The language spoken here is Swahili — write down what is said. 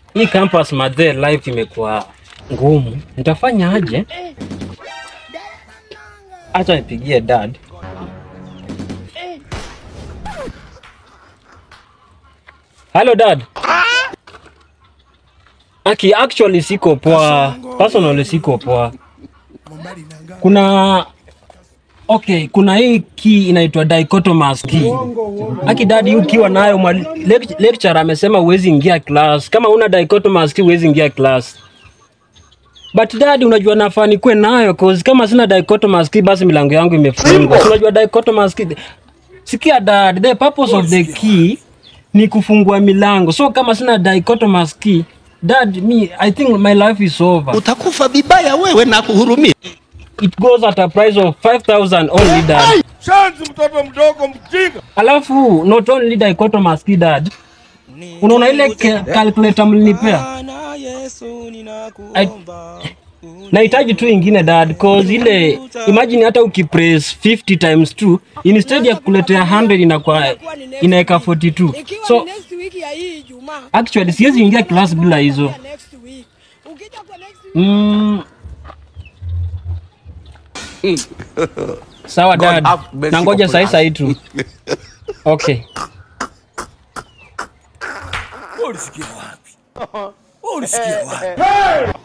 hii campus madhe life imekuwa ngumu. Nitafanya aje? Acha nipigie dad. Hello dad. Aki actually siko poa. Personally siko poa. Kuna okay, kuna hii key inaitwa dichotomous key. Aki dadi ukiwa nayo mwali- lect- lecturer amesema huwezi ingia class. Kama una dichotomous key huwezi ingia class. But dadi unajua nafaa nikuwe nayo cause kama sina dichotomous key basi milango yangu imefungwa. Si unajua dichotomous key. Sikia dad, the purpose of the key ni kufungua milango. So kama sina dichotomous key, dad me I think my life is over. utakufa vibaya wewe na kuhurumia. It goes at a price of 5000 only dad. Shanzi mtoto mdogo mjinga. Alafu not only dichotomous key dad. Unaona ile ke- calculator mlinipea? I- Nahitaji tu ingine dad cause ile imagine hata ukipress 50 times 2 instead ya kukuletea 100 inakuwa inaweka 42. Ikiwa So ni next week ya hii Ijumaa. actually siwezi ingia class bila hizo. Next week. Ukija kwa next week Mm. Sawa dad. have mercy Nangoja upon sahi us. sahi tu. Okay. Ulisikia wapi? Ulisikia wapi?